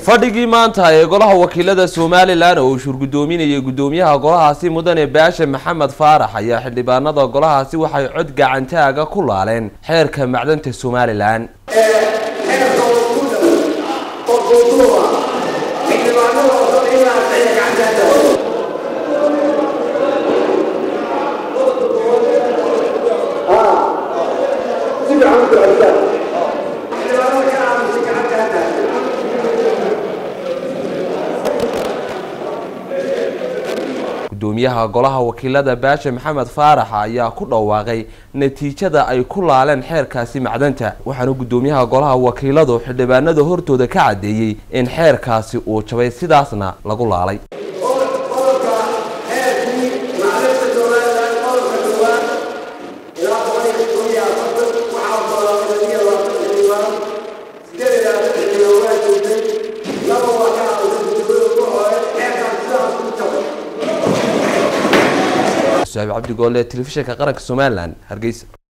fadhigii maanta ee golaha wakiilada somalilan oo uu shurgudoominayay guddoomiyaha golahaasi mudane baashe maxamed faarax ayaa xildhibaanada golahaasi waxay cod gacantaaga ku laaleen xeerka macdanta somalilan gudoomiyaha golaha wakiilada baashe maxamed faarax ayaa ku dhawaaqay natiijada ay ku laaleen xeerkaasi macdanta waxaana gudoomiyaha golaha wakiiladu xildhibaanada hortooda ka caddeeyey in xeerkaasi uu jabay sidaasna lagu laalay cabdi goole telefishinka qaranka somalilan hargeysa